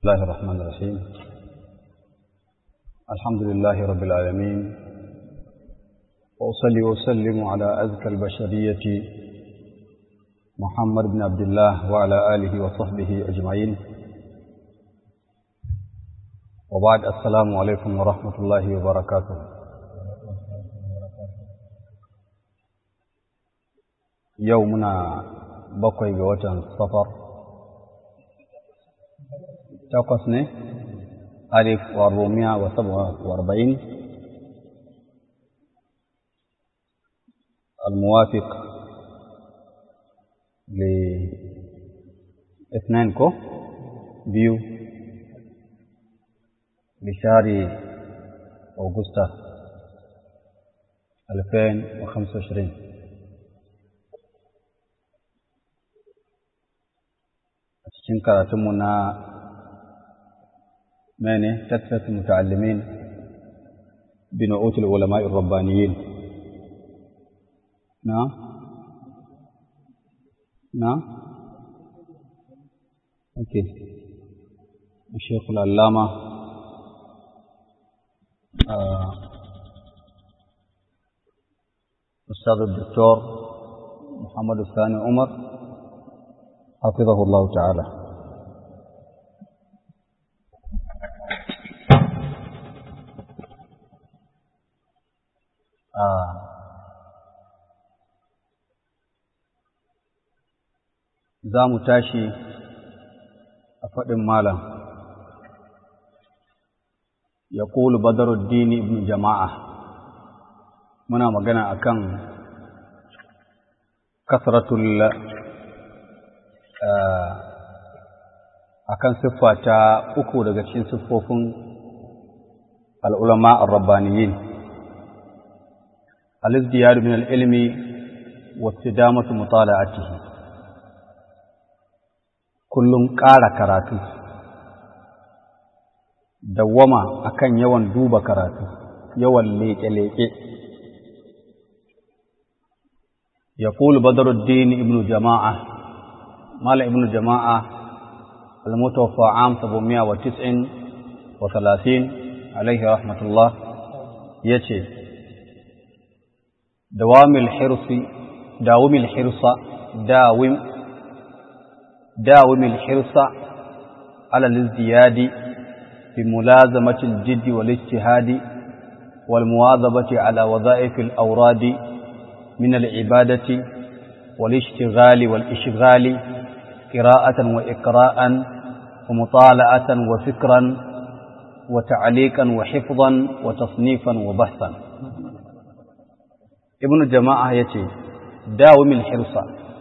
الله الرحمن الرحيم الحمد لله رب العالمين وأصلي وسلم على أزكى البشرية محمد بن عبد الله وعلى آله وصحبه أجمعين وبعد السلام عليكم ورحمة الله وبركاته يومنا بقي بوجه السفر takwas ne alif wa rumiya wa saba wa arba'in الموافق لاثنين كو بيو لشهر أغسطس 2025 a cikin karatunmu na مانع تكثرة المتعلمين بنعوت العلماء الربانيين نعم نعم اوكي الشيخ العلامة آه. أستاذ الدكتور محمد الثاني عمر حفظه الله تعالى za mu tashi a faɗin malam ya ƙulu badaruddini ibn jama'a muna magana akan kasratul akan siffa ta uku daga cikin siffofin al'ulama al-rabbaniyin al-izdiyar min al-ilmi wa istidamatu mutala'atihi kullum ƙara karatu dawwama akan yawan duba karatu yawan leƙe-leƙe ya ƙulu badaruddin ibn jama'a mala ibn jama'a المتوفى عام 739 عليه رحمة الله يتي دوام الحرص داوم الحرص داوم داوم الحرص على الازدياد بملازمة الجد والاجتهاد والمواظبة على وظائف الأوراد من العبادة والاشتغال والإشغال قراءة وإقراء ومطالعة وفكرا وتعليقا وحفظا وتصنيفا وبحثا ابن جماعة يتي داوم الحرص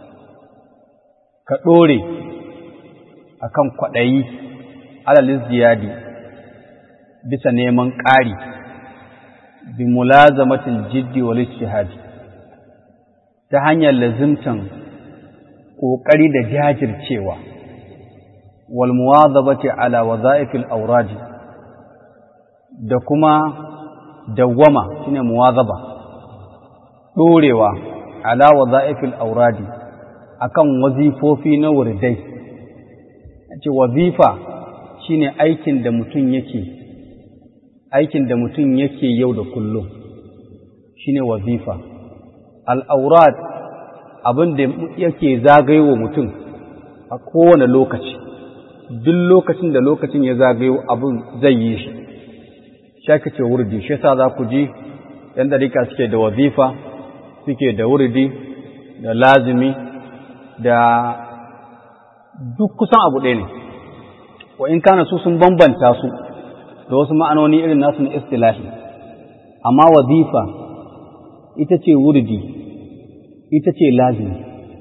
ka ɗore a kan kwaɗayi alalin ziyadi bisa neman ƙari bi mulazamatin jiddi wal ijtihadi ta hanyar lazimtan ƙoƙari da jajircewa wal muwazabati ala wazaifil auradi da kuma dawwama shine muwazaba ɗorewa ala wazaifil auradi akan wazifofi na wurdai ce wazifa shine aikin da mutum yake aikin da mutum yake yau da kullum shine wazifa al'aurat abin da yake zagayo mutum a kowane lokaci duk lokacin da lokacin ya zagayo abin zai yi shi shaka ce wurdi shi sa za ku ji ‘yan ɗarika suke da wazifa suke da wurdi da lazimi da duk kusan abu ɗaya ne wa in kana su sun bambanta su da wasu ma'anoni irin nasu na istilahi amma wazifa ita ce wurdi ita ce lazimi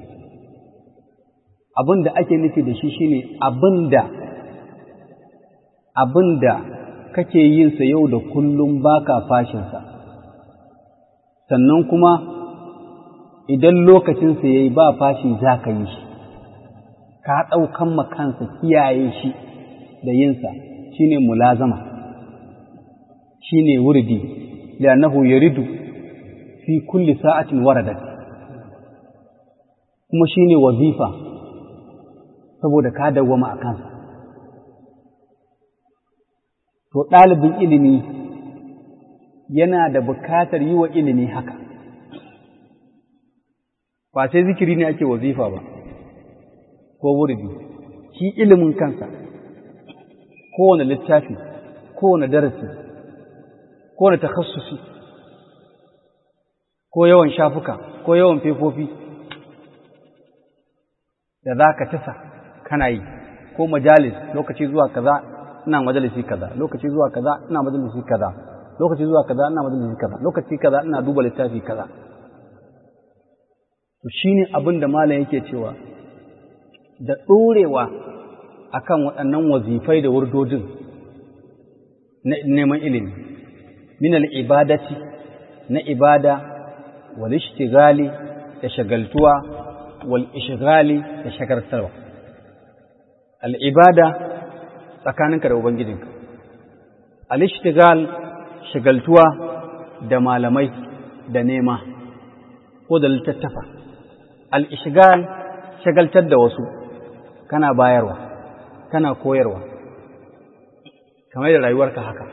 abin da ake nufi da shi shine abin da abin da kake yinsa yau da kullum baka fashinsa sannan kuma idan lokacinsa ya yi ba fashi za ka yi shi ka ɗaukan makansa kiyaye shi da yinsa shi ne mulazama shi ne wurdi li'annahu yaridu fi kulli sa'atin waradat kuma shi ne wazifa saboda ka dawwama a kansa to ɗalibin ilimi yana da bukatar yi wa ilimi haka ba sai zikiri ne ake wazifa ba ko wurdi shi ilimin kansa kowane littafi kowane darasi kowane takhassusi ko yawan shafuka ko yawan fefofi da za ka tasa kana yi ko majalis lokaci zuwa kaza ina majalisi kaza lokaci zuwa kaza ina majalisi kaza lokaci zuwa kaza ina majalisi kaza lokaci kaza ina duba littafi kaza to shine abin da malam yake cewa da ɗorewa akan waɗannan wazifai da wurdodin na neman ilimi min al-ibadati na ibada wal ishtigali da shagaltuwa wal ishgali da shagartarwa al-ibada tsakaninka da ubangijinka al-ishtigal shagaltuwa da malamai da nema ko da littattafa al-ishgal shagaltar da wasu kana bayarwa kana koyarwa kamar da rayuwarka haka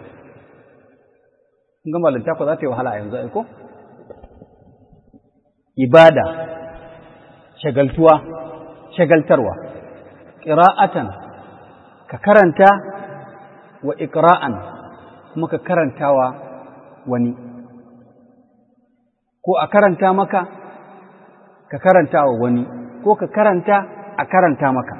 ga malinta ko za ta yi wahala a yanzu aiko ibada shagaltuwa shagaltarwa ƙira'atan ka karanta wa ikra'an kuma ka karantawa wani ko a karanta maka ka karanta wa wani ko ka karanta a karanta maka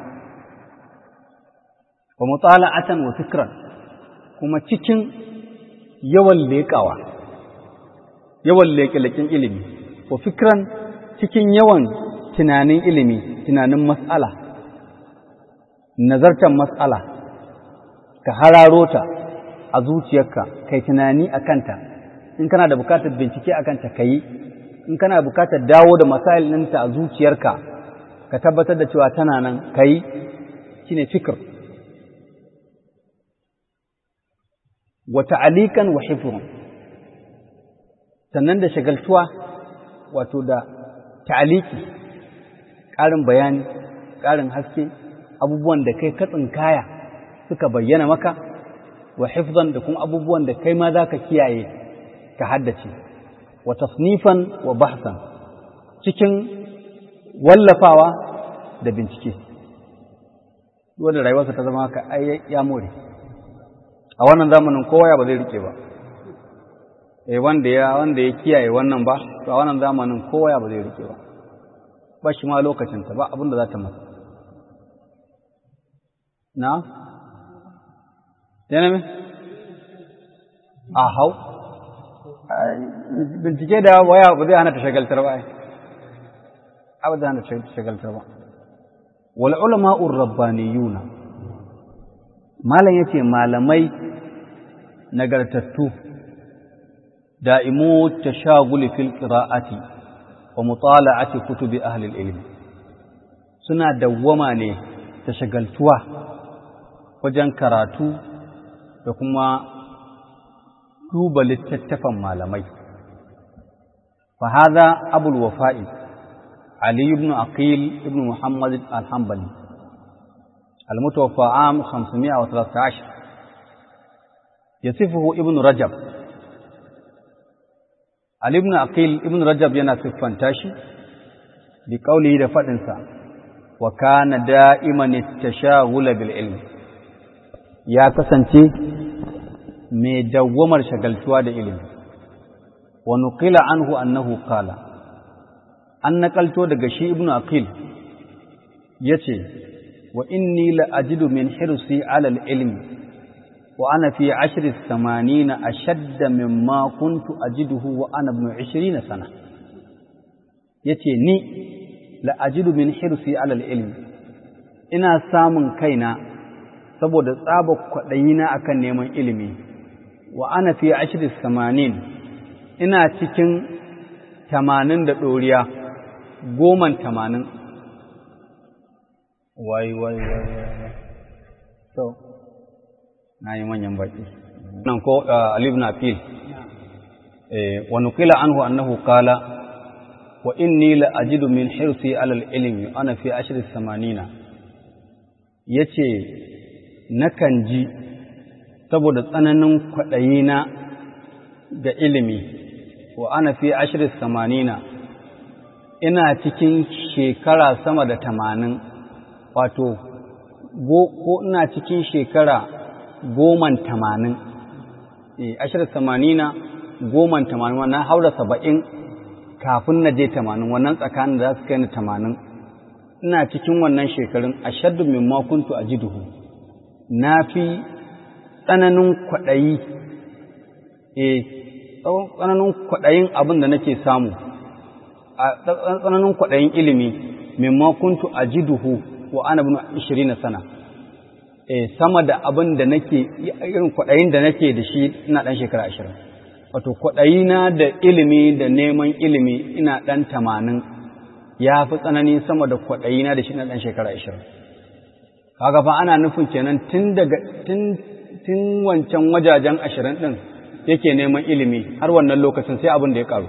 wa mutala'atan wa fikran kuma cikin yawan leƙawa yawan leƙe-leƙen ilimi wa fikran cikin yawan tunanin ilimi tunanin mas'ala nazartar mas'ala ka hararo ta a zuciyarka kai tunani a kanta in kana da bukatar bincike a kanta ka yi in kana bukatar dawo da masail ɗinta a zuciyarka ka tabbatar da cewa tana nan ka yi shi ne fikir wa ta'alikan wa hifrun sannan da shagaltuwa wato da ta'aliki ƙarin bayani ƙarin haske abubuwan da kai katsin kaya suka bayyana maka wa hifzan da kuma abubuwan da kai ma za ka kiyaye ka haddace wa tasnifan wa bahsan cikin wallafawa da bincike wanda rayuwarsa ta zama haka ai ya more a wannan zamanin kowa ya ba zai rike ba eh wanda ya wanda ya kiyaye wannan ba to a wannan zamanin kowa ya ba zai rike ba ba shi ma lokacin ta ba abin da za ta masa na yana me a hau bincike da waya ba zai hana ta shagaltar ba ai ba zai hana ta shagaltar ba wal ulama'ur rabbaniyuna malam yace malamai nagartattu da'imu tashaguli fil qira'ati wa mutala'ati kutubi ahli al-ilm suna dawwama ne ta shagaltuwa wajen karatu da kuma duba littattafan malamai fa hadha abul wafa'i ali ibn aqil ibn muhammad al-hanbali المتوفى عام 513 يصفه ابن رجب علي ابن عقيل ابن رجب yana siffanta shi bi qawlihi da fadin sa wa kana da'iman at-tashaghul bil ilm ya kasance mai dawwamar shagaltuwa da ilimi wa nuqila anhu annahu qala an nakalto daga shi ibnu aqil yace وإني لأجد من حرصي على العلم وأنا في عشر الثمانين أشد مما كنت أجده وأنا ابن عشرين سنة yace ni la'ajidu min hirsi alal ilmi ina samun kaina saboda tsaba kwaɗayina akan neman ilimi wa ana fi ashirin samanin ina cikin tamanin da ɗoriya goman tamanin wai wai wai so na yi manyan baki nan ko Ali ibn Afil eh wa nuqila anhu annahu qala wa inni la ajidu min hirsi ala al-ilmi ana fi ashri samanina yace nakan ji saboda tsananin kwaɗayina ga ilimi wa ana fi ashirin samanina ina cikin shekara sama da tamanin wato ko ina cikin shekara goman tamanin ashirin samanina goman tamanin wannan haura saba'in kafin na je tamanin wannan tsakanin da za su kai ni tamanin ina cikin wannan shekarun a shaddu min makuntu a jiduhu na fi tsananin kwaɗayi e tsananin kwaɗayin abin da nake samu a tsananin kwaɗayin ilimi min makuntu a jiduhu wa ana bin ishirin sana e sama da abin da nake irin kwaɗayin da nake da shi ina ɗan shekara ashirin wato kwaɗayina da ilimi da neman ilimi ina ɗan tamanin ya fi tsanani sama da kwaɗayina da shi na ɗan shekara ashirin kaga fa ana nufin kenan tun daga tun wancan wajajen ashirin ɗin yake neman ilimi har wannan lokacin sai abin da ya ƙaru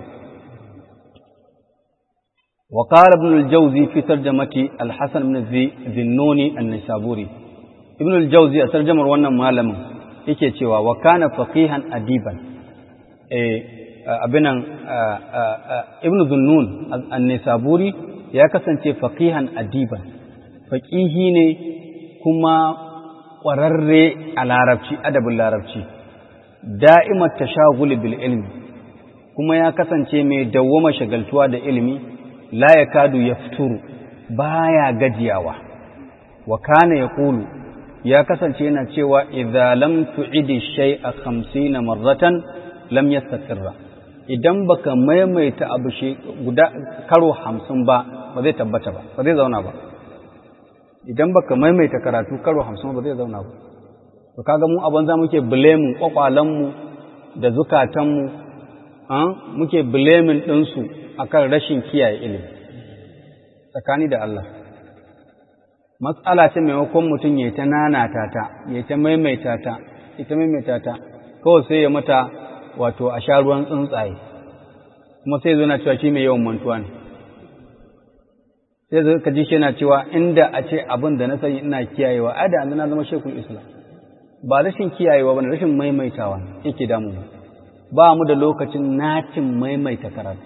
wa qala ibn al-jawzi fi tarjamati al-hasan ibn zinnuni an-nisaburi ibn al-jawzi a tarjamar wannan malamin yake cewa wa kana faqihan adiban abinan ibn zunnun an-nisaburi ya kasance faqihan adiban faqihi ne kuma ƙwararre a larabci adabin larabci da'imar tashaguli bil ilmi kuma ya kasance mai dawwama shagaltuwa da ilimi la yakadu yafturu baya gajiyawa wa kana yaqulu ya kasance yana cewa idza lam tu'idi shay'a 50 marratan lam yastaqirra idan baka maimaita abu shi guda karo 50 ba ba zai tabbata ba ba zai zauna ba idan baka maimaita karatu karo 50 ba zai zauna ba to kaga mu abin za muke blaming kwakwalan mu da zukatan mu muke blaming din su akan rashin kiyaye ilimi tsakani da Allah matsala ce maimakon mutum ya ta nanata ta ya ta maimaita ta ita maimaita ta kawai sai ya mata wato a sha ruwan tsuntsaye kuma sai zo na cewa shi mai yawan mantuwa ne sai zo ka ji shi yana cewa inda a ce abin da na sani ina kiyayewa a da na zama shekul islam ba rashin kiyayewa ba ne rashin maimaitawa yake damu ba mu da lokacin nacin maimaita karatu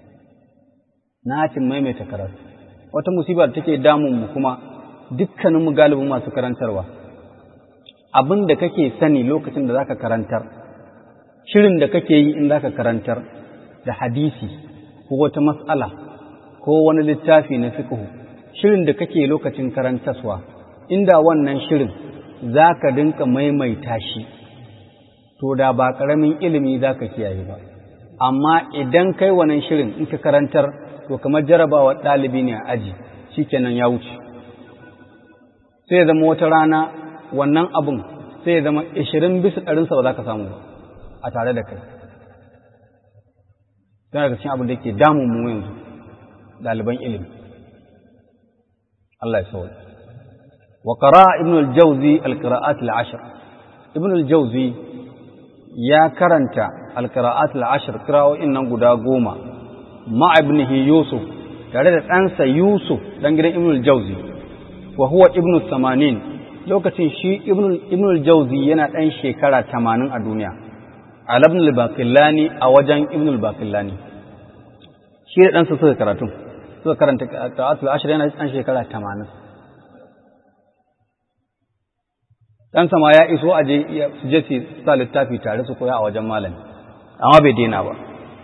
nacin maimaita karatu wata musibar take damun mu kuma dukkaninmu galibin masu karantarwa abin da kake sani lokacin da zaka karantar shirin da kake yi in zaka karantar da hadisi ko wata mas'ala ko wani littafi na fiqh shirin da kake lokacin karantaswa inda wannan shirin zaka dinka maimaita shi to da ba karamin ilimi zaka kiyaye ba amma idan kai wannan shirin in ka karantar to kamar jarabawa ɗalibi ne a aji shikenan ya wuce sai ya zama wata rana wannan abun sai ya zama ishirin bisa ɗarinsa ba za ka samu ba a tare da kai don daga cikin abin da ke damun mu yanzu ɗaliban ilimi Allah ya sauwa wa qara ibn al-jawzi al-qira'at al-ashr ibn al-jawzi ya karanta al-qira'at al-ashr qira'o'in nan guda goma ma ibnihi yusuf tare da ɗansa yusuf dan gidan ibn al-jawzi wa huwa ibnu samanin lokacin shi ibnu al-jawzi yana ɗan shekara tamanin a duniya ala ibn al-baqillani a wajen ibn al-baqillani shi da ɗansa suka karatu suka karanta qira'atul ashr yana ɗan shekara tamanin ɗansa ma ya iso a je su je su sa littafi tare su koya a wajen malami amma bai daina ba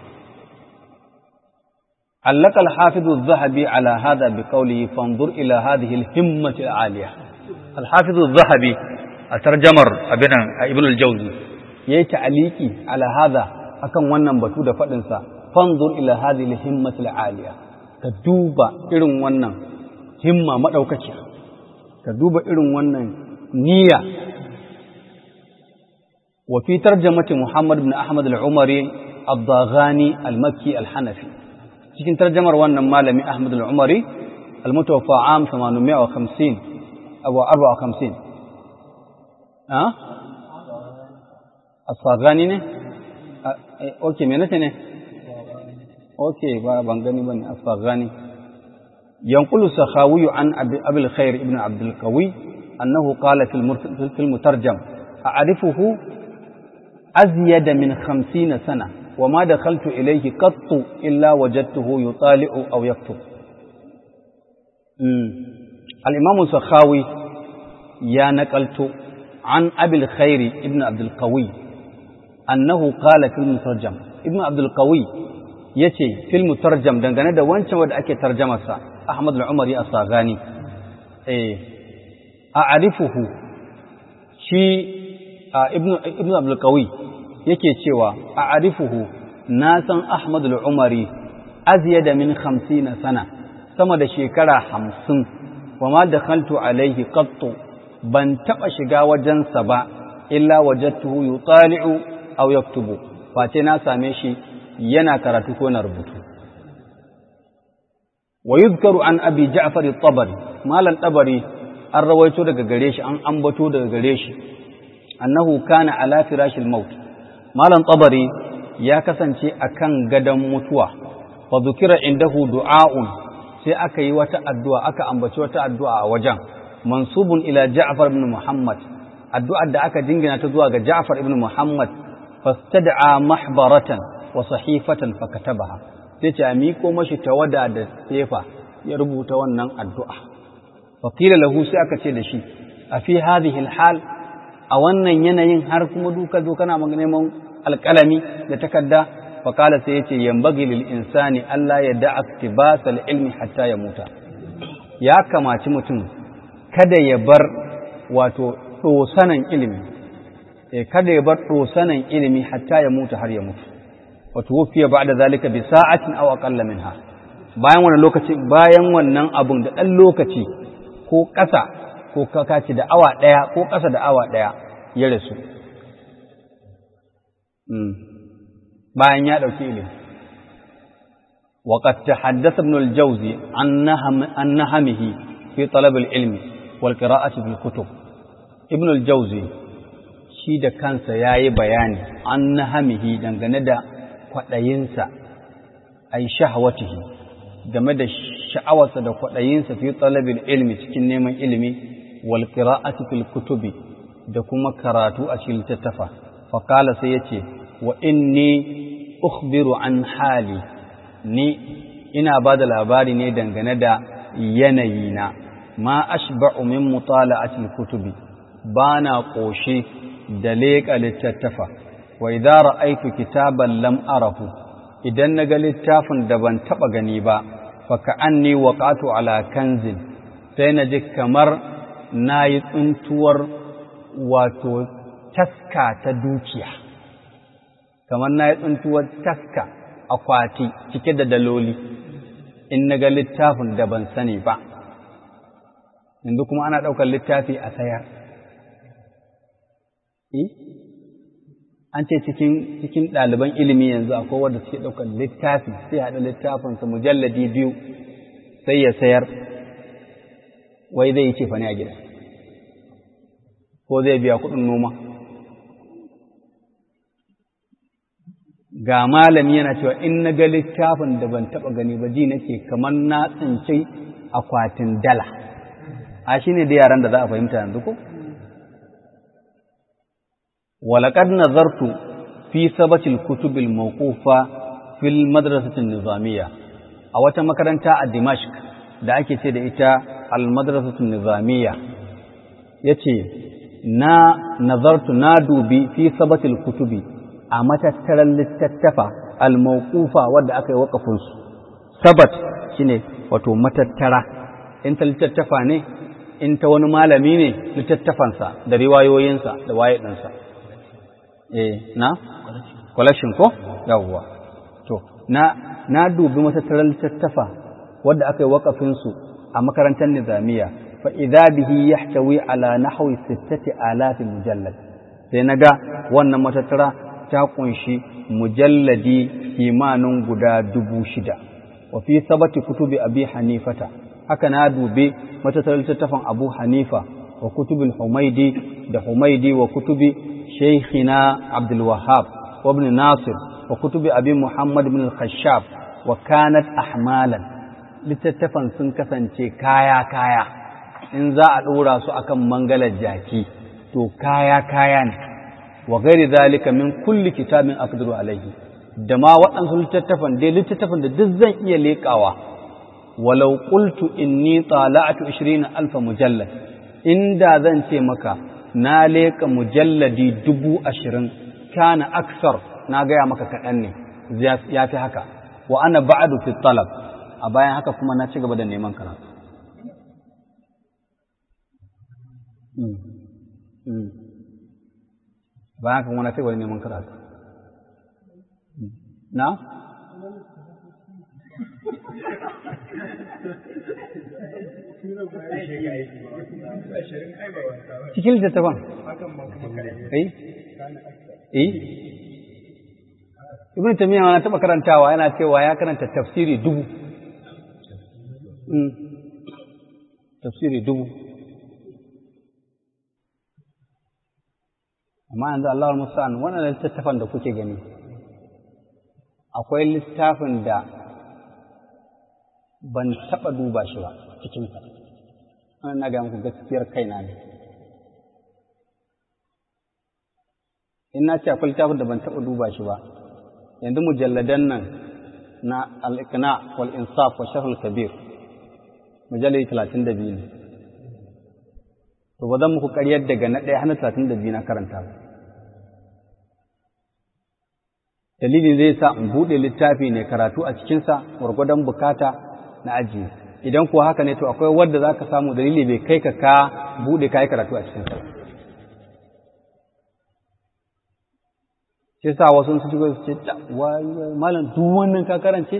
علق الحافظ الذهبي على هذا بقوله فانظر إلى هذه الهمة العالية الحافظ الذهبي الترجمر ابن ابن الجوزي yayi ta'aliki ala hadha akan wannan batu da fadin sa fanzur ila hadhihi al-himmati al-aliya ka duba irin wannan himma madaukakiya ka duba irin wannan niyya wa fi tarjamati Muhammad ibn Ahmad al-Umari ad-Daghani al-Makki al-Hanafi cikin tarjamar wannan malami Ahmad al-Umari al-mutawaffa am 850 aw 54 ah as-Saghani ne okay me nace ne okay ba ban gani bane as-Saghani yanqulu sakhawi an abi al-khair ibn abd al-qawi annahu qala fi al-mutarjam a'rifuhu azyada min 50 sana wa ma dakhaltu ilayhi qattu illa wajadtuhu yutali'u aw yaktub al-imam sakhawi ya naqaltu an abil khairi ibn abdul qawi annahu qala fil mutarjam ibn abdul qawi yace fil mutarjam dangane da wancan wanda ake tarjamarsa ahmad al-umari as-saghani eh a'rifuhu shi ibn ibn abdul qawi yake cewa a'rifuhu na san ahmad al-umari azyada min 50 sana sama da shekara 50 wa ma dakhaltu alaihi qattu ban taɓa shiga wajensa ba, illa wajattuhu yutali'u aw yaktubu, face na same shi yana karatu ko na rubutu. Wa yuzkaru an abi Ja'far tabari malam tabari an rawaito daga gare shi, an ambato daga gare shi, annahu kana ala firashil maut. Malam tabari ya kasance akan gadon mutuwa, fa zukira indahu du'a'un sai aka yi wata addu'a, aka ambaci wata addu'a a wajen. mansubun ila Ja'far ibn Muhammad addu'ar da aka jingina ta zuwa ga Ja'far ibn Muhammad fastad'a mahbaratan wa sahifatan fakatabaha sai ce a miko mashi tawada da sefa ya rubuta wannan addu'a faqila lahu sai aka ce da shi a fi hadhihi hal a wannan yanayin har kuma duka zo kana neman alƙalami da takarda faqala sai yace yambagi lil insani Allah ya da'a iktibasal ilmi hatta ya muta ya kamaci mutum kada ya bar wato ɗosanan ilimi, kada ya bar ɗosanan ilimi hatta ya mutu har ya mutu, wato wufiya ba da zalika bi sa'atin aw aqalla minha bayan wannan lokaci bayan wannan abun da ɗan lokaci ko ƙasa ko kakaci da awa ɗaya ko ƙasa da awa ɗaya ya rasu bayan ya ɗauki ilimi وقد تحدث ابن الجوزي عن نهم عن نهمه في طلب العلم والقراءة في الكتب ابن الجوزي shi da kansa ya yi bayani an nahamihi dangane da kwaɗayinsa ai shahawatihi game da sha'awarsa da kwaɗayinsa fi talabin ilmi cikin neman ilimi wal qira'ati fil kutubi da kuma karatu a cikin littattafa fa qala sai yace wa inni ukhbiru an hali ni ina ba da labari ne dangane da yanayina ma ashba'u min mutala'atil kutubi ba na ƙoshe da leƙa littattafa wa idza ra'aytu kitaban lam arahu idan naga littafin da ban taba gani ba fa ka'anni waqatu ala kanzin sai na ji kamar nayi tsuntuwar wato taska ta dukiya kamar nayi tsuntuwar taska akwati cike da daloli in naga littafin da ban sani ba yanzu kuma ana ɗaukar littafi a sayar an ce cikin cikin ɗaliban ilimi yanzu akwai wanda suke ɗaukar littafi sai haɗa littafinsa mujalladi biyu sai ya sayar wai zai yi ce fani a gida ko zai biya kuɗin noma ga malami yana cewa in na ga littafin da ban taɓa gani ba ji nake kamar na tsinci akwatin dala a shi ne da yaran da za a fahimta yanzu ko? ولقد نظرت في ثبت الكتب الموقوفة في المدرسة النظامية أو مكرنتا دمشق da ake ce da ita almadrasatun nizamiya yace na nazartu na dubi fi sabatil kutubi a matattaran littattafa almawqufa wadda aka yi wakafin su sabat shine wato matattara in ta littattafa ne in ta wani malami ne littattafansa da riwayoyinsa da waye ɗinsa eh na collection ko yawwa to na na dubi matattarar littattafa wadda aka yi wakafin su a makarantar nizamiya fa idza bihi yahtawi ala nahwi sittati alaf mujallad sai naga wannan matattara ta kunshi mujalladi kimanin guda dubu shida wa fi sabati kutubi abi hanifata haka na dubi matattarar littattafan abu hanifa wa kutubul humaidi da humaidi wa kutubi شيخنا عبد الوهاب وابن ناصر وكتب أبي محمد بن الخشاب وكانت أحمالا littattafan sun kasance kaya-kaya in za a ɗora su akan mangalar jaki to kaya kaya ne wa gairi zalika min kulli kitabin aqdiru alaihi da ma waɗansu littattafan dai littattafan da duk zan iya leƙawa walau qultu inni tala'tu 20 alfa mujallad inda zan ce maka na leƙa mujalladi dubu ashirin kana aksar na gaya maka kaɗan ne ya fi haka wa ana ba'adu fi talab a bayan haka kuma na ci gaba da neman karatu bayan haka kuma na ci gaba da neman karatu na? cikin littattafan eh eh ibn tamiya na taba karantawa yana cewa ya karanta tafsiri dubu tafsiri dubu amma yanzu Allah musta'an wannan littattafan da kuke gani akwai littafin da ban taba duba shi ba cikin sa wannan na ga muku gaskiyar kaina ne in na ce akwai littafin da ban taɓa duba shi ba yanzu mujalladan nan na al-iqna wal insaf wa shahrul kabir mujalladi talatin da biyu ne to ba zan muku ƙaryar daga na ɗaya hana talatin da biyu na karanta ba dalilin zai sa in buɗe littafi ne karatu a cikinsa gwargwadon bukata na ajiye idan kuwa haka ne to akwai wadda za ka samu dalili bai kai ka ka buɗe ka yi karatu a cikinsa ba shi sa wasu su shigo su ce malam duk wannan ka karance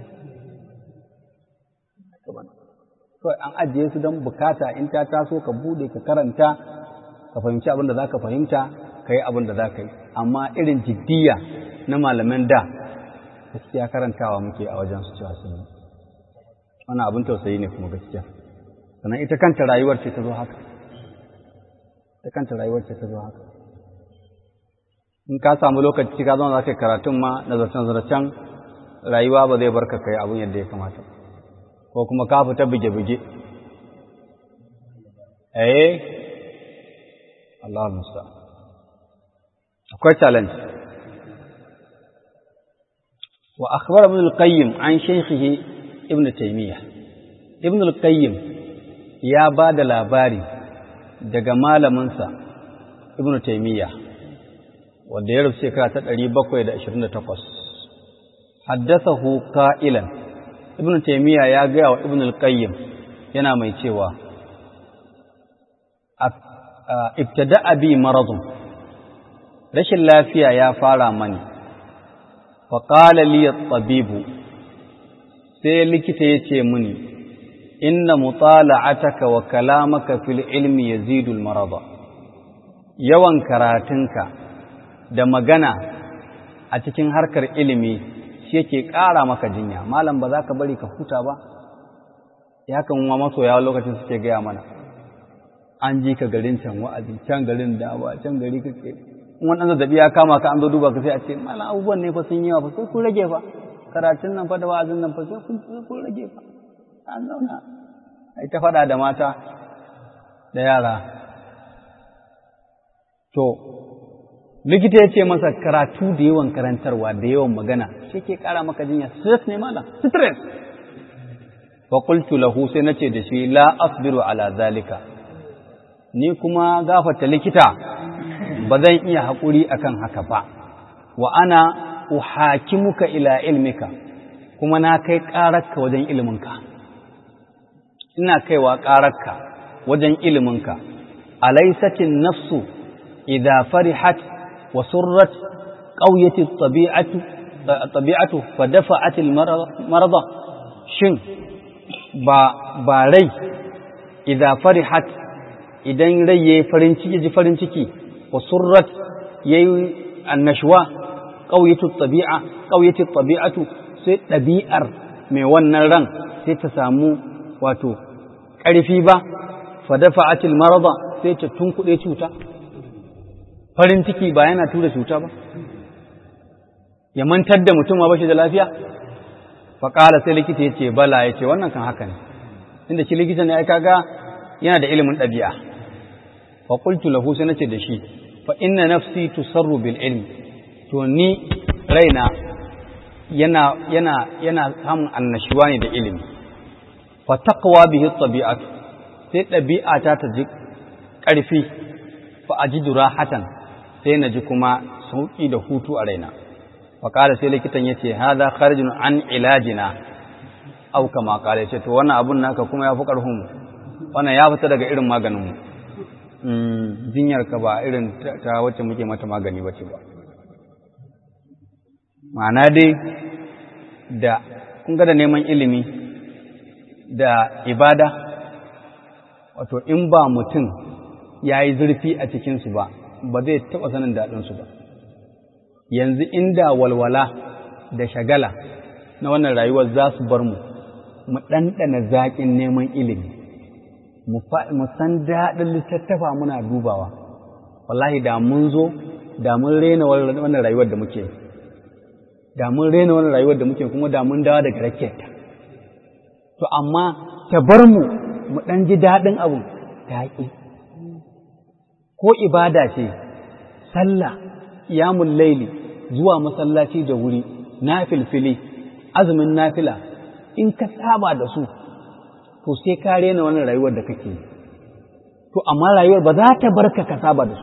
kawai an ajiye su don bukata in ta taso ka bude ka karanta ka fahimci abin da za ka fahimta ka yi abin da za ka yi amma irin jiddiya na malaman da gaskiya karantawa muke a wajen su cewa sun yi wannan abin tausayi ne kuma gaskiya sannan ita kanta rayuwar ce ta zo haka ita kanta rayuwar ce ta zo haka in ka samu lokaci ka zama za ka karatun ma nazarcen-zarcen rayuwa ba zai barka kai abin yadda ya kamata ko kuma ka fita buge-buge eh Allah musta akwai challenge wa akhbar ibn al-qayyim an shaykhihi ibn taymiyyah ibn al-qayyim ya ba da labari daga malaminsa ibn taymiyyah wanda ya rufe shekara ta ɗari bakwai da ashirin da takwas. Haddasahu ka'ilan, Ibn Taymiyya ya gaya wa Ibn al-Qayyim yana mai cewa, Ibtada bi maradun, rashin lafiya ya fara mani, faƙala liyar tsabibu, sai likita ya ce mini, Inna mutala'ataka wa kalamaka fil ilmi yazidul marada. Yawan karatunka da magana a cikin harkar ilimi shi yake ƙara maka jinya malam ba za ka bari ka huta ba ya kan wa masoya lokacin suke gaya mana an ji ka garin can wa'azi can garin dawa can gari kake in wani zazzabi ya kama ka an zo duba ka sai a ce malam abubuwan ne fa sun yi fa sai kun rage fa karatun nan fa da wa'azin nan fa sai kun rage fa an zauna ai ta faɗa da mata da yara to likita ya ce masa karatu da yawan karantarwa da yawan magana shi ke kara maka jinya stress ne malam stress fa qultu lahu sai nace da shi la asbiru ala zalika ni kuma gafata likita ba zan iya haƙuri akan haka ba wa ana uhakimuka ila ilmika kuma na kai ƙararka wajen iliminka ina kaiwa ƙararka wajen iliminka alaisatin nafsu idza farihat وسرت قوية الطبيعة الطبيعة فدفعت المرض شن با با ري إذا فرحت idan rai ya yi farin ciki ji farin ciki wa surrat ya yi annashuwa ƙauyatu tabi'a ƙauyatu tabi'atu sai ɗabi'ar mai wannan ran sai ta samu wato ƙarfi ba fa dafa'atil marada sai ta tunkuɗe cuta farin ciki ba yana tura cuta ba ya mantar da mutum ba shi da lafiya faƙala sai likita ya ce bala ya ce wannan kan haka ne inda shi likita ne ya kaga yana da ilimin ɗabi'a fa qultu lahu sai nace da shi fa inna nafsi tusarru bil ilmi to ni raina yana yana yana samun annashuwa ne da ilimi fa taqwa bihi tabi'atu sai ɗabi'ata ta ji ƙarfi fa ajidu rahatan sai na ji kuma sauƙi da hutu a raina fa qala sai likitan yace hadha kharijun an ilajina aw kama qala yace to wannan abun naka kuma yafi ƙarfin mu wannan ya fita daga irin maganin mu jinyar ka ba irin ta wacce muke mata magani bace ba ma'ana dai da kun ga da neman ilimi da ibada wato in ba mutum ya yi zurfi a cikinsu ba ba zai taɓa sanin daɗinsu ba yanzu inda walwala da shagala na wannan rayuwar za su bar mu mu ɗanɗana zaƙin neman ilimi mu san daɗin littattafa muna dubawa wallahi da mun zo da mun rena wannan rayuwar da muke da mun rena wannan rayuwar da muke kuma da mun dawo daga raketa to amma ta bar mu mu ɗan ji daɗin abin taƙi ko ibada ce sallah iyamun laili zuwa masallaci da wuri na filfili azumin nafila in ka saba da su to sai ka rena wannan rayuwar da kake to amma rayuwar ba za ta barka ka saba da su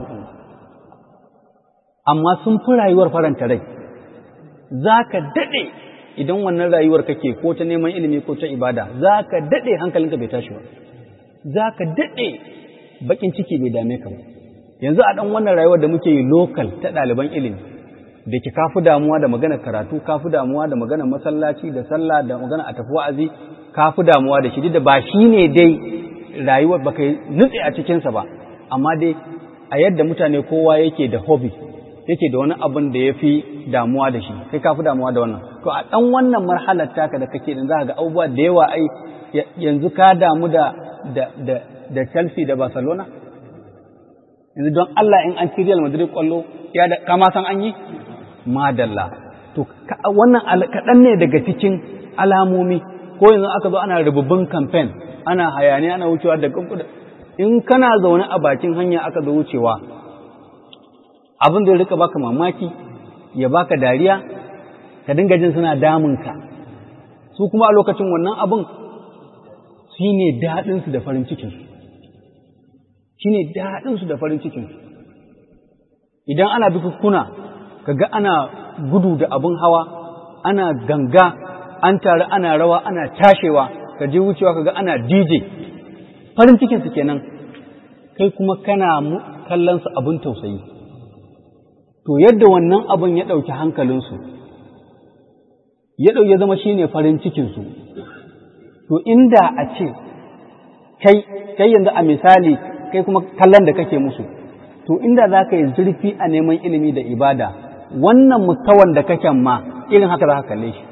amma sun fi rayuwar faranta rai za ka daɗe idan wannan rayuwar kake ko ta neman ilimi ko ta ibada za ka daɗe hankalinka bai tashi ba za ka daɗe baƙin ciki bai dame ka ba yanzu a ɗan wannan rayuwar da muke yi lokal ta ɗaliban ilimi da ke kafi damuwa da magana karatu kafi damuwa da magana masallaci da sallah da magana a tafi wa'azi kafi damuwa da shi da ba shi ne dai rayuwar baka nutse a cikinsa ba amma dai a yadda mutane kowa yake da hobby yake da wani abin da ya fi damuwa da shi kai kafi damuwa da wannan to a ɗan wannan marhalar taka da kake din za ka ga abubuwa da yawa ai yanzu ka damu da da da da Chelsea da Barcelona yanzu don Allah in an ci Real Madrid kwallo ya da kama san an yi madalla to wannan kaɗan ne daga cikin alamomi ko yanzu aka zo ana rububin campaign ana hayaniya ana wucewa da in kana zaune a bakin hanya aka zo wucewa abin da ya rika baka mamaki ya baka dariya ka dinga jin suna damunka su kuma a lokacin wannan abin shi ne daɗinsu da farin cikinsu shi ne daɗinsu da farin cikinsu idan ana bikukkuna kaga ana gudu da abin hawa ana ganga an tare ana rawa ana tashewa ka je wucewa kaga ana DJ farin cikinsu kenan kai kuma kana kallon su abin tausayi to yadda wannan abin ya ɗauki hankalinsu ya ɗau ya zama shine farin cikinsu to inda a ce kai kai yanzu a misali kai kuma kallon da kake musu to inda za ka yi zurfi a neman ilimi da ibada wannan mustawan da kake ma irin haka za ka kalle shi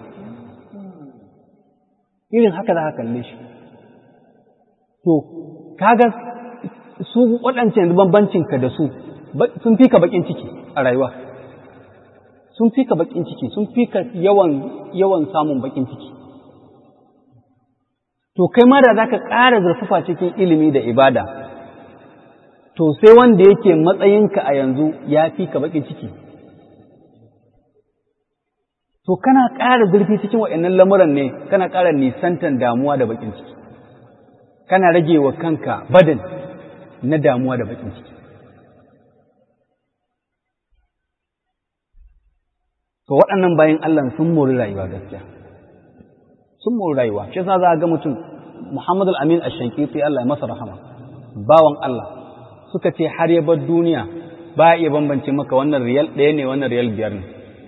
irin haka za ka kalle shi to kaga su waɗancan yanzu bambancinka da su sun fi ka baƙin ciki a rayuwa sun fi ka baƙin ciki sun fi ka yawan yawan samun baƙin ciki to kai ma da za ka ƙara zurfafa cikin ilimi da ibada to sai wanda yake matsayinka a yanzu ya fi ka baƙin ciki to kana ƙara zurfi cikin waɗannan lamuran ne kana ƙara nisantan damuwa da baƙin ciki kana rage wa kanka badin na damuwa da baƙin ciki to waɗannan bayan Allah sun mori rayuwa gaskiya sun mori rayuwa shi yasa za ga mutum Muhammad al-Amin ash-Shankiti Allah ya masa rahama bawan Allah suka ce har ya bar duniya ba iya bambance maka wannan riyal ɗaya ne wannan riyal biyar ne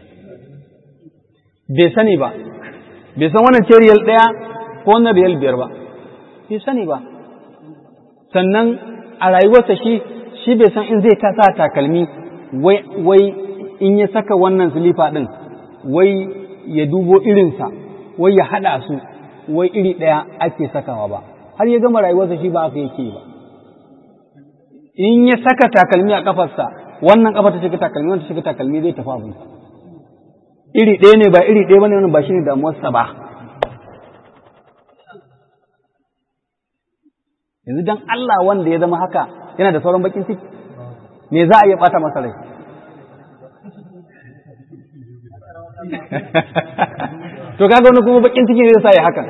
bai sani ba bai san wannan ce riyal ɗaya ko wannan riyal biyar ba bai sani ba sannan a rayuwarsa shi shi bai san in zai kasa takalmi wai wai in ya saka wannan silifa ɗin wai ya dubo irinsa wai ya haɗa su wai iri ɗaya ake sakawa ba har ya gama rayuwarsa shi ba haka yake ba in ya saka takalmi a kafarsa wannan kafa ta shiga takalmi wannan ta shiga takalmi zai tafi abinsa iri ɗaya ne ba iri ɗaya ba ne wannan ba shi ne damuwarsa ba yanzu dan Allah wanda ya zama haka yana da sauran bakin ciki me za a iya bata masa rai to kaga wani kuma bakin ciki zai sa ya haka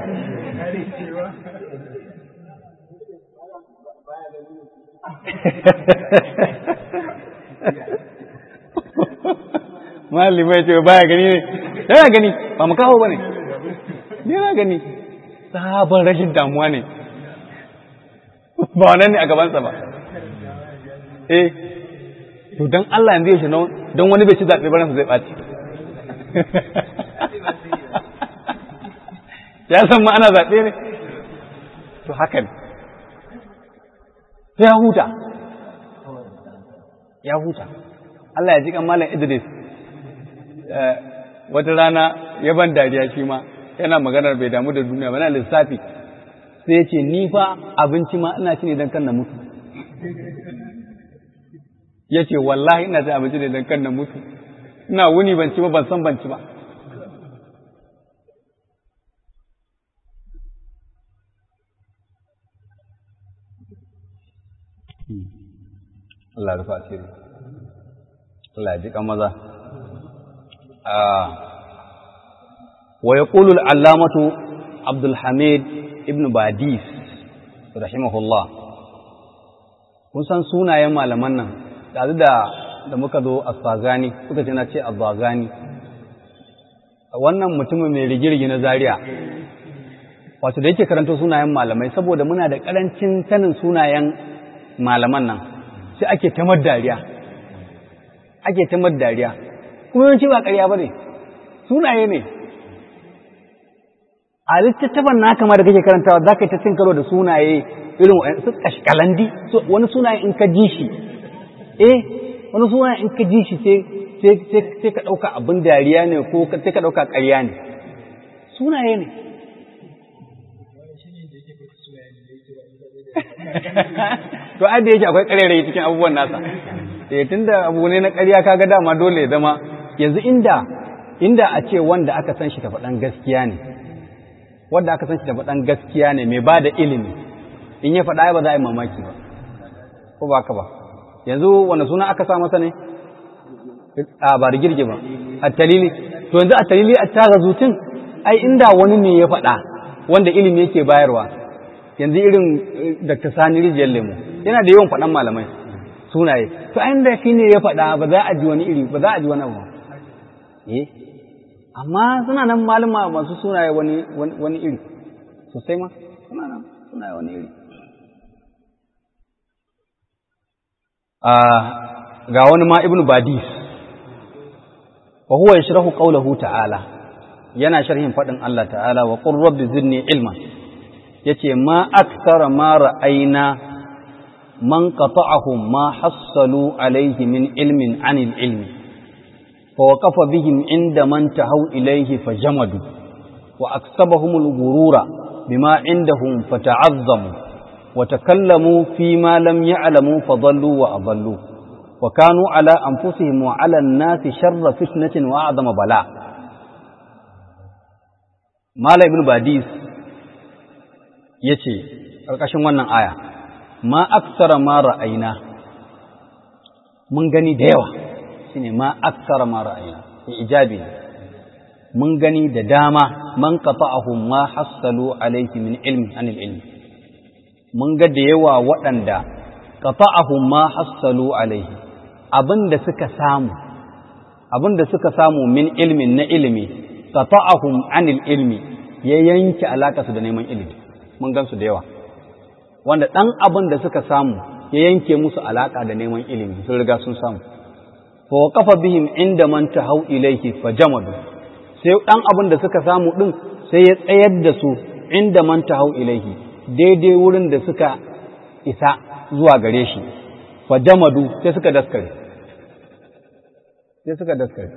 malamai ce baya gani ne yana gani ba mu kawo ba ne yana gani sabon rashin damuwa ne ba wannan ne a gabansa ba eh to don Allah yanzu ya shi don wani bai ci zaɓe ba ransa zai ɓaci ya san ma ana zaɓe ne to haka ne sai ya huta ya huta Allah ya ji kan malam Idris wata rana ya ban dariya shi ma yana maganar bai damu da duniya ba na lissafi sai ya ce ni fa abinci ma ina ci ne don kan na mutu ya ce wallahi ina ci abinci ne don kan na mutu ina wuni ban ci ba ban san ban ci ba Allah rufa asiri Allah ya ji kan maza wa yaqulu al-allamatu Abdul Hamid ibn Badis rahimahullah kun san sunayen malaman nan da da da muka zo as-Sagani kuka ce na ce az-Zagani wannan mutumin mai rigirgi na Zaria wato da yake karanto sunayen malamai saboda muna da karancin sanin sunayen malaman nan sai ake tamar dariya ake tamar dariya kuma yawanci ba ƙarya ba ne sunaye ne a littattafan na kama da kake karantawa za ka yi ta cin karo da sunaye irin su kashkalandi wani sunaye in ka ji shi eh wani sunaye in ka ji shi sai ka ɗauka abin dariya ne ko sai ka ɗauka ƙarya ne sunaye ne to ai da yake akwai ƙarairayi cikin abubuwan nasa eh tunda abu ne na ƙarya kaga dama dole ya zama yanzu inda inda a ce wanda aka san shi ta faɗan gaskiya ne wanda aka san shi ta faɗan gaskiya ne mai ba da ilimi in ya faɗa ba za a yi mamaki ba ko ba ka ba yanzu wanda suna aka sa masa ne a ba da girgi ba a talili to yanzu a talili a tara zutun ai inda wani ne ya faɗa wanda ilimi yake bayarwa yanzu irin Dr. Sani Rijiyar Lemo yana da yawan faɗan malamai sunaye to an da shi ne ya faɗa ba za a ji wani iri ba za a ji wani abu eh amma suna nan malama masu sunaye wani wani iri sosai ma suna nan sunaye wani iri ga wani ma ibnu badis wa huwa yashrahu qawlahu ta'ala yana sharhin faɗin Allah ta'ala wa qur rabbi zidni ilman yace ma akthara ma ra'ayna man qata'ahum ma hassalu alayhi min ilmin anil ilmi fa waqafa bihim inda man tahaw ilayhi fajamadu wa aksabahum al-ghurura bima indahum fata'azzamu wa takallamu fi ma lam ya'lamu fadallu wa adallu wa kanu ala anfusihim wa ala an-nasi sharra fitnatin wa a'zama bala Mala ibn Badis ya ce ƙarƙashin wannan aya ma aksara ma ra'ayina mun gani da yawa shi ne ma aksara ma ra'ayina ya ijabi mun gani da dama man qata'ahum ma hassalu alayhi min ilmi anil ilmi mun ga da yawa waɗanda qata'ahum ma hassalu alayhi abinda suka samu abinda suka samu min ilmin na ilimi qata'ahum anil ilmi ya yanke alaƙarsu da neman ilimi mun gansu da yawa wanda ɗan abin da suka samu ya yanke musu alaƙa da neman ilimi sun riga sun samu fa kafa bihim inda man tahau ilayhi fa jamadu sai ɗan abin da suka samu ɗin sai ya tsayar da su inda man tahau ilayhi daidai wurin da suka isa zuwa gare shi fa jamadu sai suka daskare sai suka daskare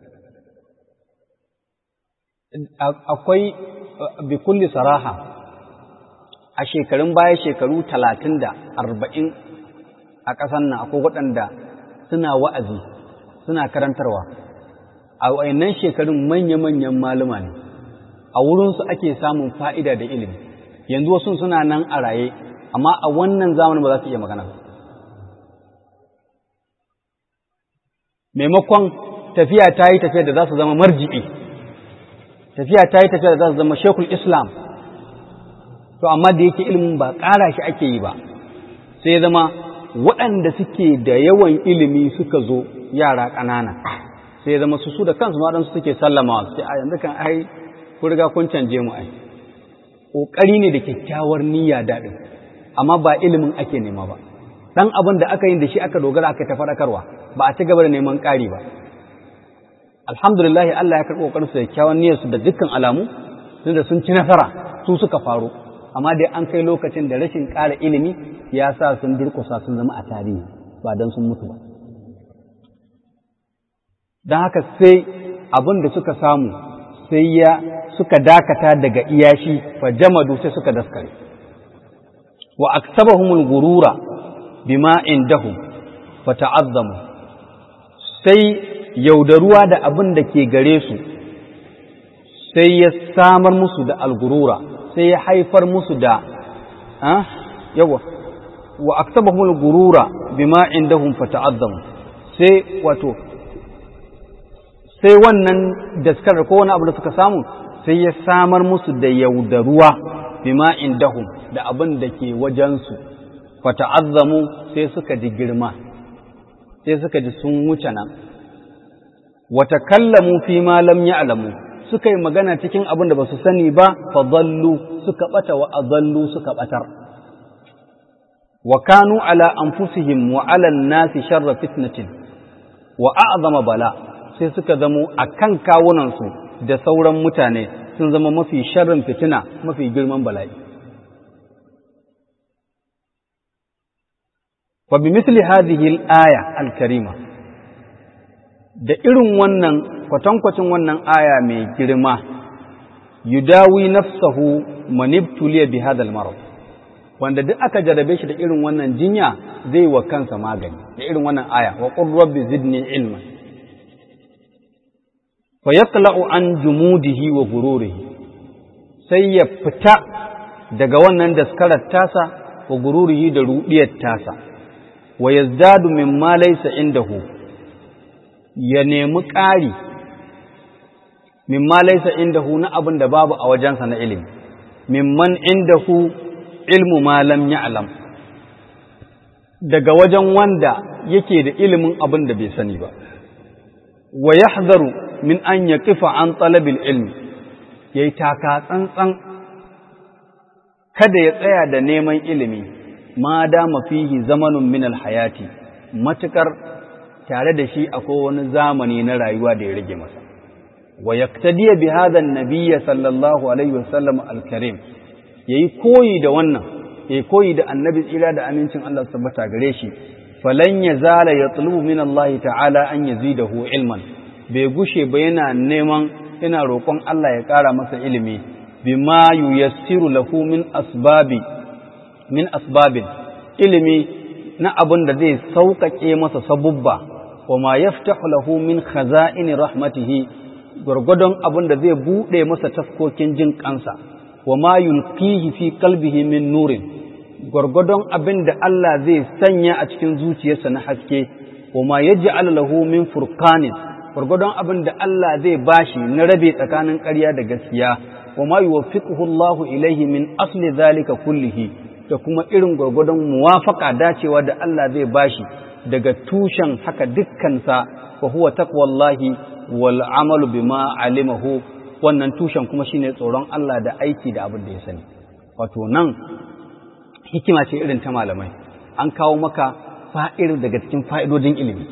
akwai bi kulli saraha a shekarun baya shekaru talatin da arba'in a ƙasar nan akwai waɗanda suna wa'azi suna karantarwa a wayannan shekarun manya-manyan maluma ne a wurinsu ake samun fa'ida da ilimi yanzu wasu suna nan a raye amma a wannan zamanin ba za su iya magana maimakon tafiya ta yi tafiya da za su zama marji'i tafiya ta yi tafiya da za su zama shekul islam to amma da yake ilimin ba ƙara shi ake yi ba sai ya zama waɗanda suke da yawan ilimi suka zo yara ƙanana sai ya zama su su da kansu waɗansu suke sallamawa su ce a yanzu kan ai ku riga kun canje mu ai ƙoƙari ne da kyakkyawar niyya daɗin amma ba ilimin ake nema ba ɗan abin da aka yi da shi aka dogara aka ta faɗakarwa ba a ci gaba da neman ƙari ba alhamdulillah Allah ya karɓi ƙoƙarinsu da kyakkyawan niyyarsu da dukkan alamu da sun ci nasara su suka faru amma dai an kai lokacin da rashin ƙara ilimi ya sa sun durƙusa sun zama a tarihi ba don sun mutu ba don haka sai abin da suka samu sai ya suka dakata daga iyashi fa jamadu sai suka daskare wa aksabahumul gurura bima indahum fa ta'azzamu sai yaudaruwa da abin da ke gare su sai ya samar musu da algurura sai ya haifar musu da yawa wa aksabahumul gurura bima indahum fa ta'azzamu sai wato sai wannan daskar ko wani abu da suka samu sai ya samar musu da yaudaruwa bima indahum da abin da ke wajensu fata'azzamu sai suka ji girma sai suka ji sun wuce nan wata kallamu fi ma lam ya'lamu suka yi magana cikin abin da ba su sani ba fa dallu suka bata wa adallu suka batar wa kanu ala anfusihim wa ala nasi sharra fitnatin wa a'zama bala sai suka zamo akan kawunansu da sauran mutane sun zama mafi sharrin fitina mafi girman bala'i fa bi misli hadhihi al-aya al-karima da irin wannan kwatankwacin wannan aya mai girma yudawi nafsahu manibtuliya bi hadha al-marad wanda duk aka jarabe shi da irin wannan jinya zai wa kansa magani da irin wannan aya wa qur rabbi zidni ilma fa yaqla'u an jumudihi wa gururihi sai ya fita daga wannan daskarar tasa wa gururihi da rudiyar tasa wa yazdadu mimma laysa indahu ya nemi ƙari mimma laysa indahu na abin da babu a wajensa na ilimi mimman indahu ilmu ma lam ya'lam daga wajen wanda yake da ilimin abin da bai sani ba wa yahzaru min an yaqifa an talabil ilmi yayi taka tsantsan kada ya tsaya da neman ilimi ma dama fihi zamanun min alhayati matukar tare da shi akwai wani zamani na rayuwa da ya rage masa wa yaktadiya bi hadha an sallallahu alaihi wasallam al-karim yayi koyi da wannan yayi koyi da annabi tsira da amincin Allah tabbata gare shi falan yazala yatlubu min Allah ta'ala an yazidahu ilman bai gushe ba yana neman yana roƙon Allah ya ƙara masa ilimi bima yuyassiru lahu min asbabi min asbabin ilimi na abin da zai sauƙaƙe masa sabubba wa ma yaftahu lahu min khaza'ini rahmatihi gwargwadon abin da zai buɗe masa taskokin jin kansa wa ma yulqihi fi qalbihi min nurin gwargwadon abin da Allah zai sanya a cikin zuciyarsa na haske wa ma yaj'al lahu min furqanin gwargwadon abin da Allah zai bashi na rabe tsakanin ƙarya da gaskiya wa ma yuwaffiquhu Allahu ilaihi min asli zalika kullihi da kuma irin gwargwadon muwafaka dacewa da Allah zai bashi daga tushen haka dukkansa wa huwa taqwallahi wal amalu bima alimahu wannan tushen kuma shine tsoron Allah da aiki da abin da ya sani wato nan hikima ce irin ta malamai an kawo maka fa'ir daga cikin fa'idodin ilimi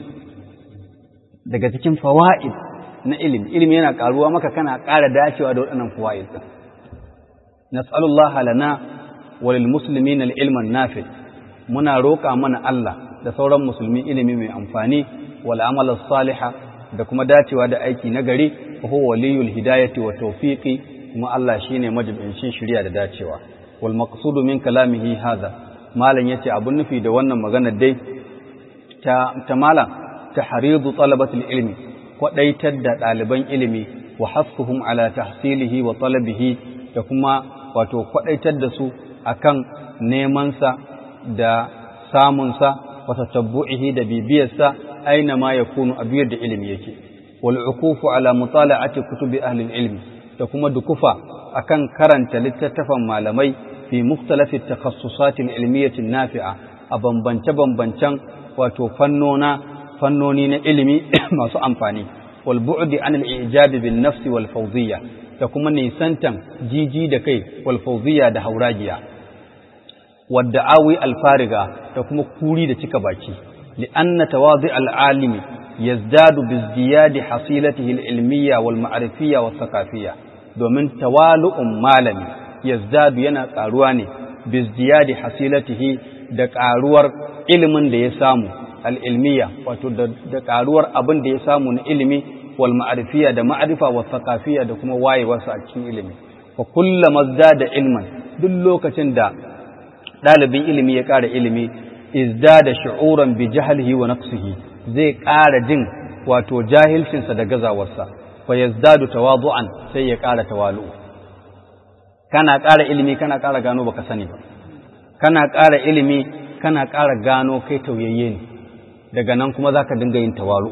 daga cikin fawaid na ilimi ilimi yana karuwa maka kana ƙara dacewa da waɗannan fawaid din nas'alullaha lana walil muslimin al-ilman nafi muna roƙa mana Allah da sauran musulmi ilimi mai amfani wal amal salihah da kuma dacewa da aiki na gari huwa waliyul hidayati wa tawfiqi kuma Allah shine majibincin shari'a da dacewa wal maqsudu min kalamihi hadha malan yace abun nufi da wannan magana dai ta ta malam tahridu talabatul ilmi kwadaitar da ɗaliban ilimi wa hasfuhum ala tahsilihi wa talabihi da kuma wato kwadaitar da su akan neman sa da samun sa wa tatabbu'ihi da bibiyarsa aina ma yakunu a biyar da ilimi yake wal ukufu ala mutala'ati kutubi ahli ilmi da kuma dukufa akan karanta littattafan malamai fi mukhtalafi takhassusat al-ilmiyyah nafi'a a bambance-bambancen wato fannona fannoni na ilimi masu amfani wal bu'di an al-i'jab bin nafsi wal fawziyya da kuma nisantan jiji da kai wal fawziyya da hauragiya wadda awi al-fariga da kuma kuri da cika baki li anna tawadi al-alimi yazdadu bi ziyadi hasilatihi al-ilmiyya wal ma'rifiyya was thaqafiyya domin tawalu'un malami yazdadu yana karuwa ne bi ziyadi hasilatihi da karuwar ilimin da ya samu al'ilmiya wato da ƙaruwar abin da ya samu na ilimi wal ma'arifiya da ma'arifa wa thaqafiyya da kuma wayewarsa a cikin ilimi fa kullama da ilman duk lokacin da ɗalibin ilimi ya ƙara ilimi izdada shu'uran bi jahlihi wa naqsihi zai ƙara jin wato jahilcinsa da gazawarsa fa yazdadu tawadu'an sai ya ƙara tawalu kana ƙara ilimi kana ƙara gano baka sani ba kana ƙara ilimi kana ƙara gano kai tauyayye ne daga nan kuma za ka dinga yin tawalu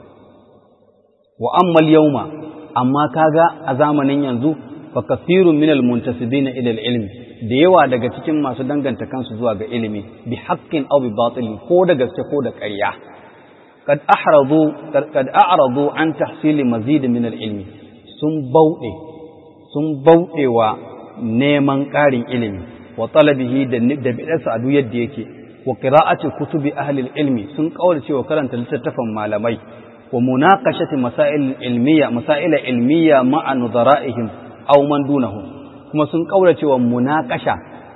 wa ammal yauma amma kaga a zamanin yanzu fa kasirun min almuntasibina ila ilmi da yawa daga cikin masu danganta kansu zuwa ga ilimi bi haqqin aw bi batil ko da gaske ko da ƙarya kad ahradu kad a'radu an tahsili mazid min ilmi sun bauɗe sun bauɗewa neman ƙarin ilimi wa talabihi da bidarsa a duk yadda yake wa qira'ati kutubi ahli ilmi sun kaura cewa karanta littattafan malamai wa munaqashati masail ilmiya masail ilmiya ma'a nudara'ihim aw man dunahum kuma sun kaura cewa munaqasha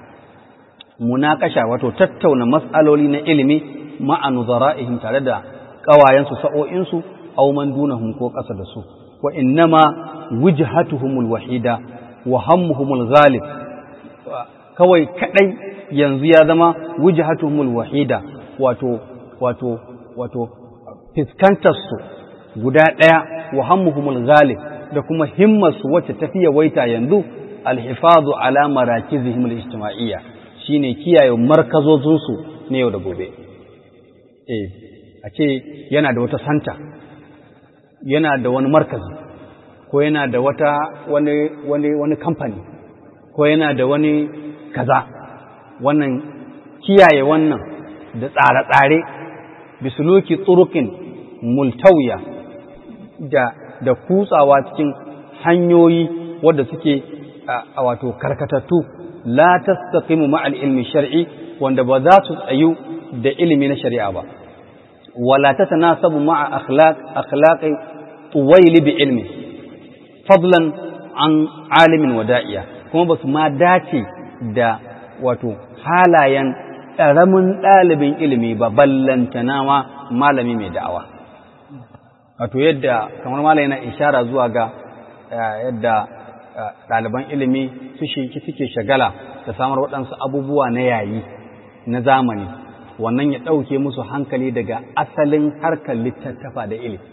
munaqasha wato tattauna mas'aloli na ilimi ma'a nudara'ihim tare da kawayen su sa'o'in su aw man dunahum ko kasa da su wa innama wujhatuhumul wahida wa hammuhumul ghalib kawai kadai yanzu ya zama wujhatuhumul wahida wato wato wato fiskantar su guda daya wa hammuhumul ghalib da kuma himmar su wacce tafiya waita yanzu alhifazu ala marakizihim alijtima'iyya shine kiyaye markazozin su na yau da gobe eh a ce yana da wata santa yana da wani markazi ko yana da wata wani wani wani kamfani ko yana da wani kaza wannan kiyaye wannan da tsare-tsare bisuluki tsurukin multawiya da da kutsawa cikin hanyoyi wadda suke a wato karkatattu la tastaqimu ma'al ilmi shar'i wanda ba za su tsayu da ilimi na shari'a ba wala tatanasabu ma'a akhlaq akhlaqi tuwayli bi ilmi fadlan an alimin wada'iya kuma ba su ma dace da wato halayen ƙaramin ɗalibin ilimi ba ballantana ma malami mai da'awa wato yadda kamar malami yana ishara zuwa ga yadda ɗaliban ilimi suke shagala da samar waɗansu abubuwa na yayi na zamani wannan ya ɗauke musu hankali daga asalin harkar littattafa da ilimi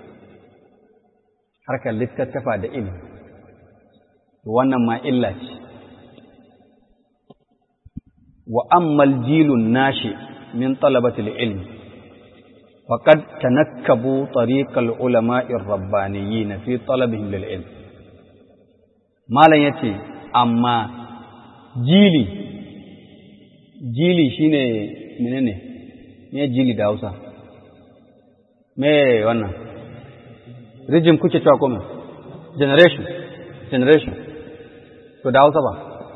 harkar littattafa da ilimi wannan ma illa ce wa ammal jilun nashi min talabatil ilmi faqad tanakkabu tariqal ulama'ir rabbaniyyin fi talabihim lil ilm malan yace amma jili jili shine menene me jili da Hausa me wannan rijim kuke cewa kuma generation generation to da Hausa ba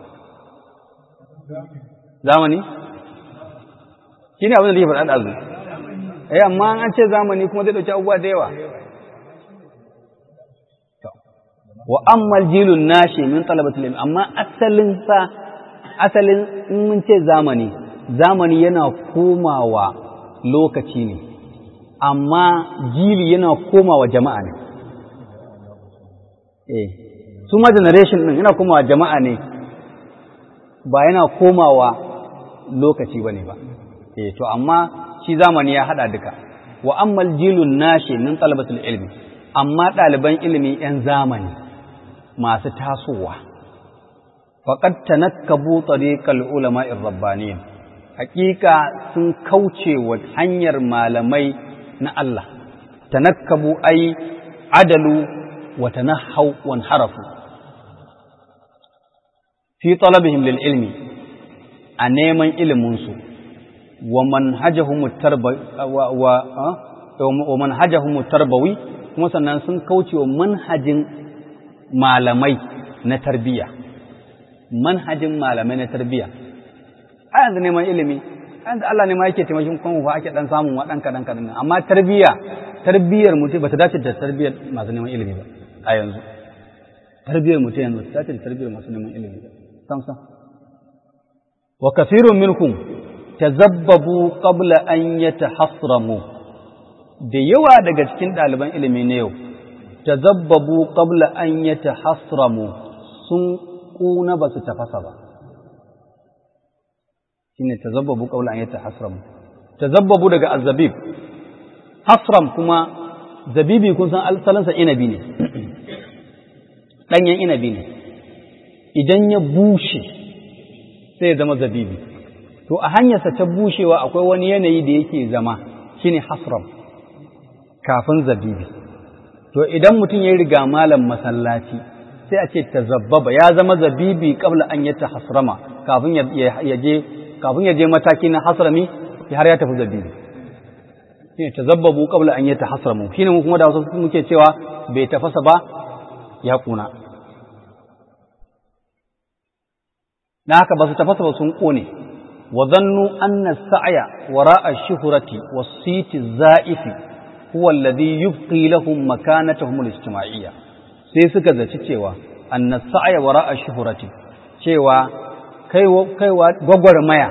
zamani shi ne abin da ya faɗa ɗazu eh amma an ce zamani kuma zai ɗauki abubuwa da yawa wa ammal jilun nashi min talabatul ilmi amma asalin sa asalin in mun ce zamani zamani yana komawa lokaci ne amma jili yana komawa jama'a ne eh su ma generation din yana komawa jama'a ne ba yana komawa lokaci ba ne ba eh to amma shi zamani ya hada duka wa ammal jilun nashi min talabatul ilmi amma ɗaliban ilimi ‘yan zamani masu tasowa faqad tanakkabu tariqal ulama'ir rabbaniyin hakika sun kauce wa hanyar malamai na Allah tanakkabu ai adalu wa tanahau wa harafu fi talabihim lil ilmi a neman iliminsu wa manhajahum wa manhajahum tarbawi kuma sannan sun kauce wa manhajin malamai na tarbiyya manhajin malamai na tarbiyya a yanzu neman ilimi yanzu Allah ne ma yake taimakon kuma fa ake dan samun wa dan kadan kadan amma tarbiyya tarbiyyar mutum ba ta dace da tarbiyyar masu neman ilimi ba a yanzu tarbiyyar mutum yanzu ta dace da tarbiyyar masu neman ilimi ba sam sam wa kathirun minkum tazabbabu qabla an yatahassramu da yawa daga cikin ɗaliban ilimi na yau tazabbabu qabla an yatahassramu sun kuna ba su tafasa ba shine tazabbabu qabla an yatahassramu tazabbabu daga azzabib hasram kuma zabibi kun san asalinsa inabi ne ɗanyen inabi ne idan ya bushe sai ya zama zabibi to a hanyarsa ta bushewa akwai wani yanayi da yake zama shine hasram kafin zabibi to idan mutum ya riga malam masallaci sai a ce tazabbaba ya zama zabibi kabla an yata hasrama kafin ya je kafin ya je mataki na hasrami har ya tafi zabibi shine tazabbabu qabla an yatahasramu shine mu kuma da wasu muke cewa bai tafasa ba ya kuna na haka ba su tafasa ba sun kone wa zannu anna sa'ya wara'a ash-shuhrati was-siti za'ifi huwa alladhi yubqi lahum makanatahum al-ijtima'iyya sai suka zaci cewa anna sa'ya wara'a ash-shuhrati cewa kaiwa kaiwa gwagwarmaya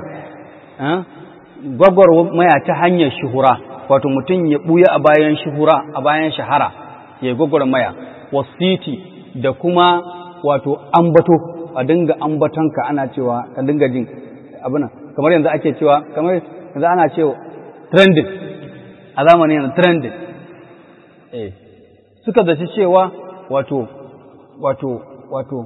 gwagwarmaya ta hanyar shuhura wato mutum ya ɓuya a bayan shuhura a bayan shahara ya yi gwagwarmaya wasiti da kuma wato ambato a dinga ambatonka ana cewa ka dinga jin abin kamar yanzu ake cewa kamar yanzu ana cewa trending a zamanin yanzu trending eh suka zaci cewa wato wato wato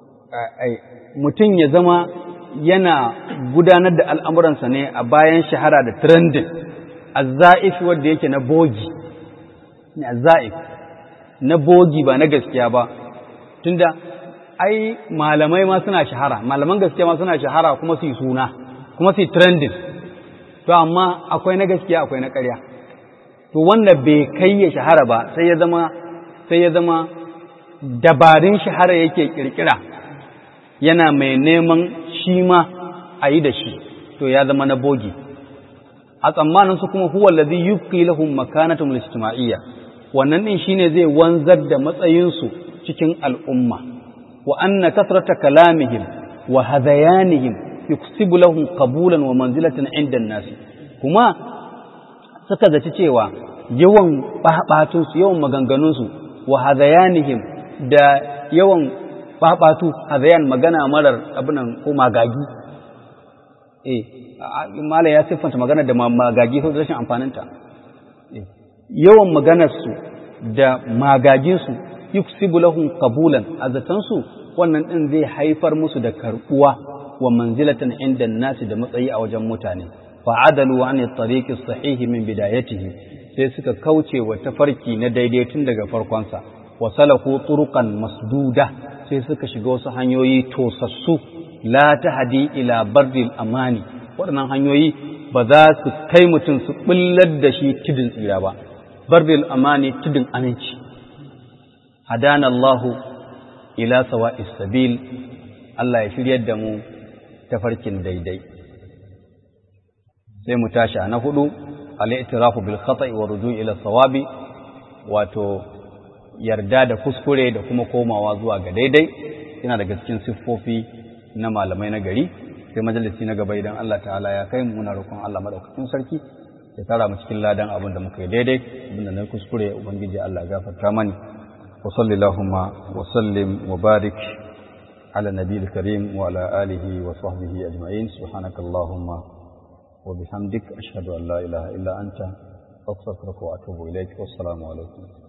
mutum ya zama yana gudanar da al'amuransa ne a bayan shahara da trending azza'if wanda yake na bogi ne azza'if na bogi ba na gaskiya ba tunda ai malamai ma suna shahara malaman gaskiya ma suna shahara kuma su yi suna kuma su yi trending to amma akwai na gaskiya akwai na ƙarya to wanda bai kai ya shahara ba sai ya zama sai ya zama dabarun shahara yake kirkira yana mai neman shi ma a yi da shi to ya zama na bogi a tsammanin su kuma huwa allazi yubqi lahum makanatun ijtima'iyya wannan din shine zai wanzar da matsayin su cikin al'umma wa anna kasrata kalamihim wa hadayanihim yuksibu lahum qabulan wa manzilatan 'inda an-nas kuma suka zaci cewa yawan babatun su yawan maganganun su wa hadayanihim da yawan babatu hadayan magana marar abinan ko magagi eh mala ya siffanta magana da magagi ko rashin amfaninta yawan maganarsu da magaginsu yuksibu lahum qabulan azatansu wannan din zai haifar musu da karbuwa wa manzilatan inda nasi da matsayi a wajen mutane fa'adalu an at-tariqi sahihi min bidayatihi sai suka kauce wa tafarki na daidai tun daga farkonsa wa salaku turuqan masduda sai suka shiga wasu hanyoyi tosassu la tahdi ila bardil amani waɗannan hanyoyi ba za su kai mutum su ɓullar da shi tudun tsira ba bardil amani tudun aminci hadana Allahu ila sawa'is sabil Allah ya shiryar da mu tafarkin daidai sai mu tashi na hudu al-i'tirafu bil khata'i wa ruju' ila sawabi wato yarda da kuskure da kuma komawa zuwa ga daidai yana daga cikin siffofi na malamai na gari sai majalisi na gaba idan Allah ta'ala ya kai mu muna roƙon Allah madaukakin sarki ya tara mu cikin ladan abin da muka yi daidai abin da na kuskure ubangiji Allah ya gafarta mani wa sallallahu wa sallim wa barik ala nabiyil karim wa ala alihi wa sahbihi ajma'in subhanakallahumma wa bihamdik ashhadu an la ilaha illa anta astaghfiruka wa atubu ilaik wassalamu alaikum